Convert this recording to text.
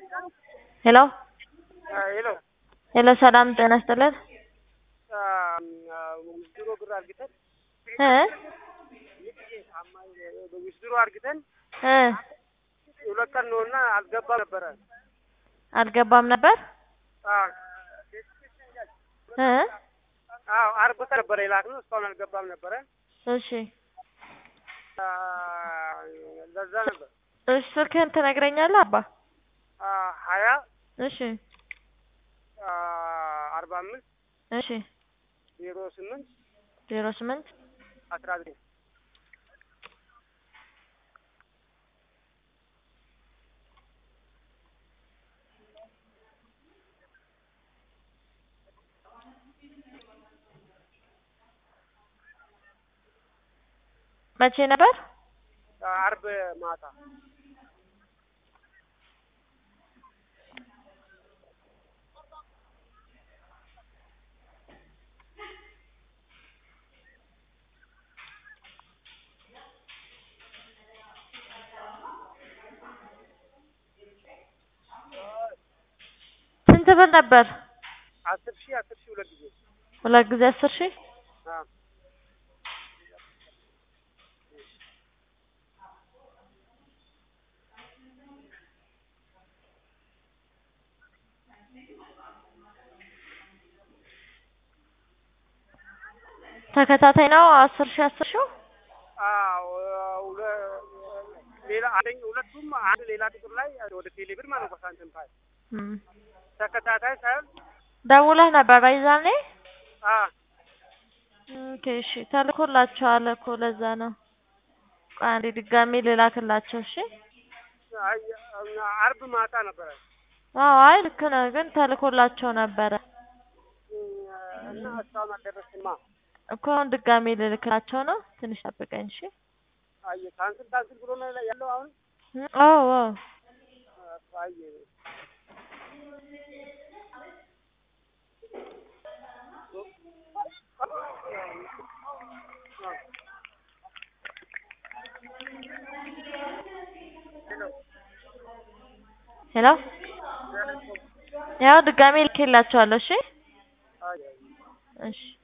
ሄሎ ሄሎ ሄሎ ሰላም ጤና ይስጥልን ዊዝድሮ ብር አርግተን እ ዊዝድሮ አርግተን እ ሁለት ቀን ነውና አልገባም ነበረ። አልገባም ነበር አዎ እ አዎ አርብ ቀን ነበረ የላክነው እስካሁን አልገባም ነበረ። እሺ አ፣ ለዛ ነበር እሺ ስልክህን ትነግረኛለህ አባ አ፣ ሀያ እሺ አ፣ አርባ አምስት እሺ ዜሮ ስምንት ዜሮ ስምንት አስራ ዘጠኝ መቼ ነበር አርብ ማታ ስንት ብር ነበር አስር ሺህ አስር ሺህ ሁለት ጊዜ ሁለት ጊዜ አስር ሺህ አዎ ተከታታይ ነው አስር ሺህ አስር ሺህ አዎ ሁለ- ሌላ አንደኛ ሁለቱም አንድ ሌላ ቁጥር ላይ ወደ ቴሌብር ማለት ነው ሳንቲም ፋይ እም። ተከታታይ ሳይሆን ደውለህ ነበር በይዛኔ አ ኦኬ እሺ ተልኮላቸዋል እኮ ለዛ ነው ቆይ አንዴ ድጋሜ ልላክላቸው እሺ አይ አርብ ማታ ነበረ አዎ አይ ልክ ነህ ግን ተልኮላቸው ነበረ እና እስካሁን አልደረስማ እኮ አሁን ድጋሜ ልልክላቸው ነው ትንሽ ጠብቀኝ እሺ አየ ካንስል ካንስል ብሎ ነው ያለው አሁን እም፣ አዎ አዎ አየ ሄሎ ያው ድጋሜ ልኬላቸዋለሁ እሺ አየ እሺ